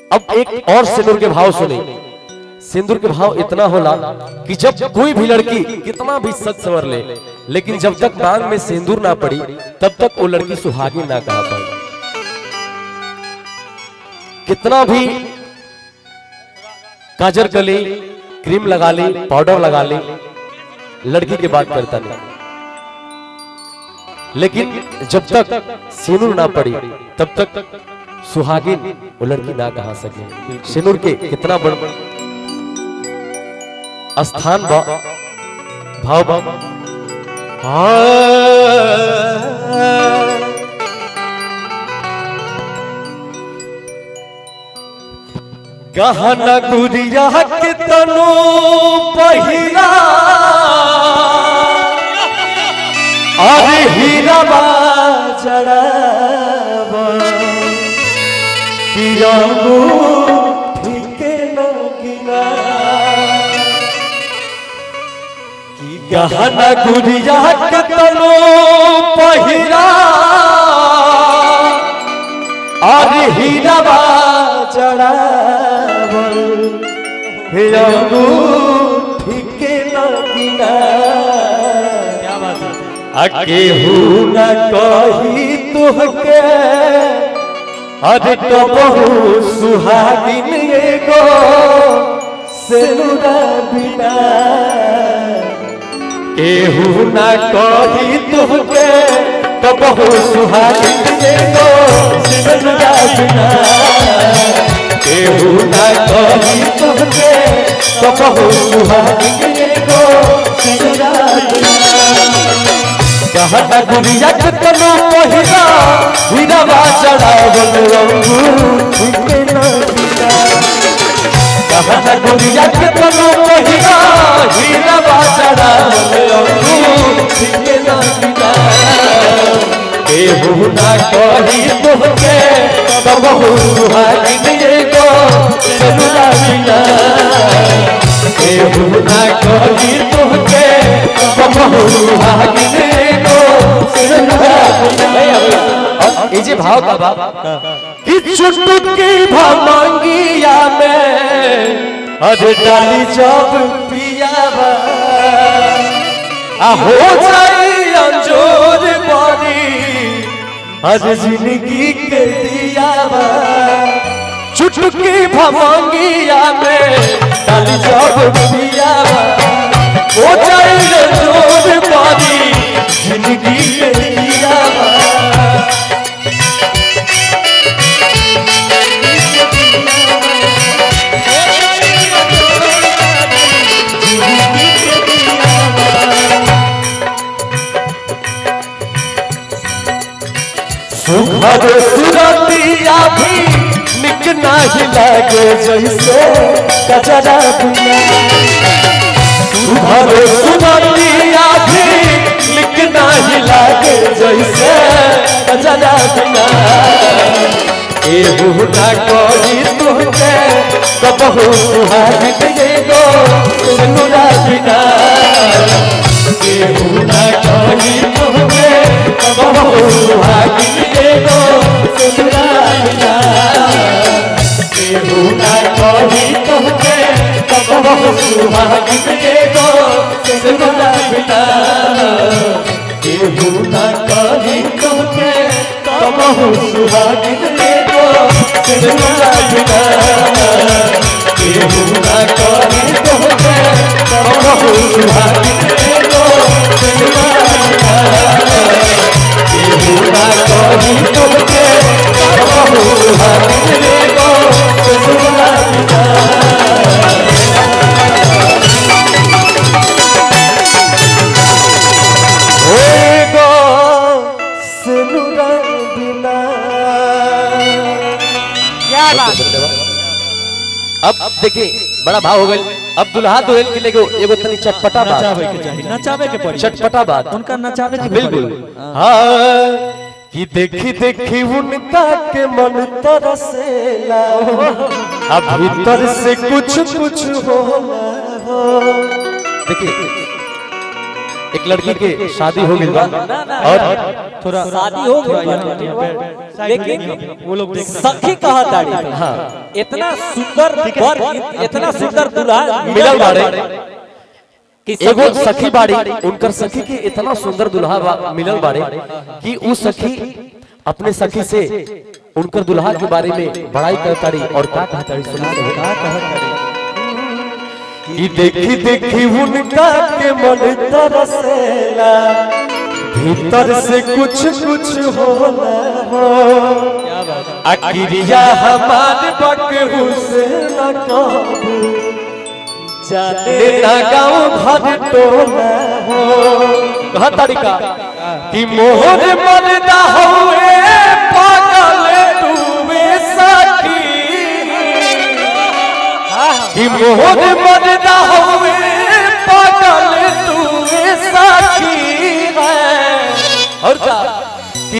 अब एक और सिंदूर के भाव सुने सिंदूर के भाव इतना होला कि जब कोई भी लड़की कितना भी सच सवर ले लेकिन जब तक मांग में सिंदूर ना पड़ी तब तक वो लड़की सुहागी ना कहा पाई कितना भी काजर कर ली क्रीम लगा ली पाउडर लगा ली लड़की की बात करता नहीं लेकिन जब तक सिंदूर ना पड़ी तब तक सुहागिन वो लड़की ना कहा सके सिंदूर के कितना बड़ स्थान बा भाव बा गहना गुड़िया के तनो पहिरा अरे हीरा चढ़ावा पियागो ठीके लगिना कि गहना गुड़िया के तनो पहिरा अरे हीरा चढ़ावल पियागो ठीके लगिना क्या बात है केहू न कही तुहके अरे तो बहु सुहागिन एगो सेनुरा बिना केहू न कही तुहके तो बहु सुहागिन एगो सेनुरा बिना केहू न कही तुहके तो बहु सुहागिन एगो सेनुरा बिना कहता गुड़िया के तनो पहिरा हीरा चढ़ावल रंगू ठीके न बिना कहता गुड़िया के तनो पहिरा हीरा चढ़ावल रंगू ठीके न बिना केहू ना कही तोहके तब सुहागिन एगो सेनुरा बिना केहू ना कही तोहके तब सुहागिन एगो सेनुरा बिना ये जे भाव का बाप कि चुटकी भमंगिया में अरे डाली जब पियावा आ हो जाई अंजोर बनी अरे जिंदगी के दियावा चुटकी भमंगिया में डाली जब पियावा हो जाई अंजोर बनी जिंदगी के दियावा सुखद सुरतिया भी निक नाही लागे जैसे कचरा बिना सुखद सुरतिया भी निक नाही लागे जैसे कचरा बिना एहू ना कही तुहके कबहू सुहागिन एगो सुनुरा बिना केहू ना कही तुहके कबहू सुहागिन एगो सुनुरा बिना केहू ना कही तुहके कबहू सुहागिन एगो सुनुरा बिना केहू ना कही तुहके कबहू सुहागिन एगो सुनुरा बिना केहू ना कही तुहके कबहू सुहागिन एगो सुनुरा बिना केहू ना कही तुहके कबहू सुहागिन एगो सुनुरा बिना एगो सुनुरा बिना क्या बात अब देखिए बड़ा भाव हो गए अब दुल्हा दुल्हन के लिए एगो तनी चटपटा नचावे के बात चाहिए नचावे के पड़ी चटपटा बात उनका नचावे के बिल्कुल पड़ी। हाँ कि देखी देखी उनका के मन तरसेला अब भीतर से कुछ कुछ होला हो देखिए एक लड़की के शादी हो गई बा और थोड़ा शादी हो गई थोड़ा बा। यहाँ पे लेकिन वो लोग देख सखी कहा ताड़ी हाँ इतना सुंदर वर इतना सुंदर दूल्हा मिलल बाड़े कि एगो सखी सखी बाड़ी उनकर सखी के इतना सुंदर दुल्हा बा- मिलल बाड़े कि उ सखी अपने सखी से उनकर दुल्हा के बारे में बड़ाई करताड़ी और का कहताड़ी सुनी तो का कहत कि देखी देखी उनका के मन तरसेला भीतर से कुछ कुछ होला क्या बात है अकिरिया हमार बकहू से न कहबू जाने ना गाँव घर टोला हो कहा तरीका कि मोहर मरदा हुए पागल तूवे सखी कि मोहर मरदा हो